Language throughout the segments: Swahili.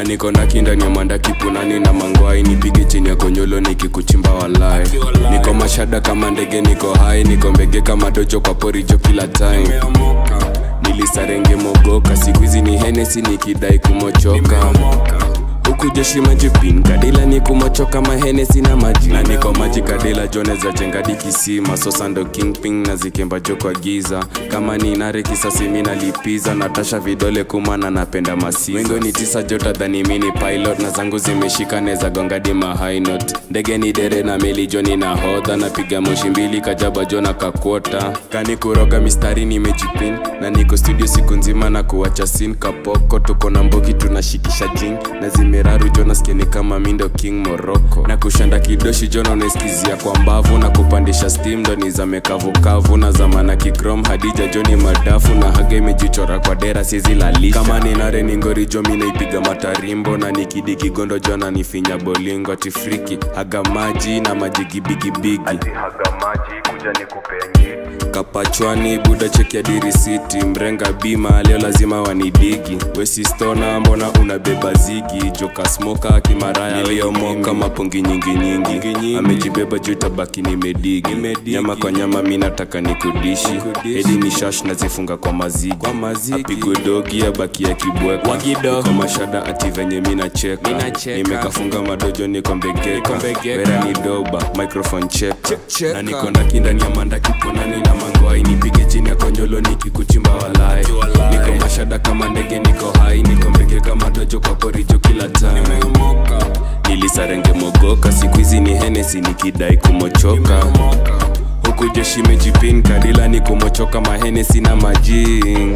na niko na kindani ya mandaki punani na mangwai nipige chini ya konyolo nikikuchimba walai niko mashada kama ndege niko hai niko mbege kama dojo kwa porijo kila time nilisarenge mogoka siku hizi ni henesi nikidai kumochoka huku jeshi majipin kadila ni kumochoka mahenesi na maji na niko maji kadila jone za jengadi kisima sosa ndo kingping na zikemba jo kwa giza kama ni nare kisasi mi nalipiza natasha vidole kumana napenda masifa wengo ni tisa jota dhani mini pilot na zangu zimeshika neza gongadi mahainot ndege ni dere na meli joni na hodha napiga moshi mbili kajaba jona kakwota kani kuroga mistari nimejipin na niko studio siku nzima na kuwacha sin kapoko tuko na mbogi tunashikisha jing na zimeraru jonaskeni kama mindo king morocco na kushanda kidoshi jona unaeskizia kwa mbavu na kupandisha steam ndo ni za mekavukavu na zamana kikrom hadija joni madafu na haga imejichora kwa dera sizilalisha kama ninare ningori jo minaipiga matarimbo na nikidi kigondo jona nifinya bolingo tifriki haga maji na maji gibigibigi haga maji kuja nikupee kapachwani buda cheki ya dirisiti mrenga bima leo lazima wanidigi wesistona mbona unabeba zigi joka smoka kimaraya niliyomoka mapongi nyingi nyingi amejibeba juu tabaki nimedigi nyama kwa nyama mi nataka nikudishi edi ni shash nazifunga kwa mazigi apigwe dogi abaki ya kibweka kwa mashada ati venye mi nacheka nimekafunga madojo niko mbegeka vera ni doba microphone check na niko ndaki ndani ya mandaki punani na mangwai nipige chini ya konyolo nikikuchimba walai niko mashada kama ndege niko hai niko mbege kama dojo kwa porijo kila time nilisarenge mogoka siku hizi ni henesi nikidai kumochoka huku jeshi mejipin kadila ni kumochoka mahenesi na majing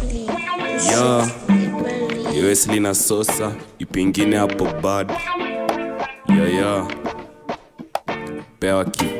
yo Wesley na sosa ipingine hapo bad yo yo pewa kitu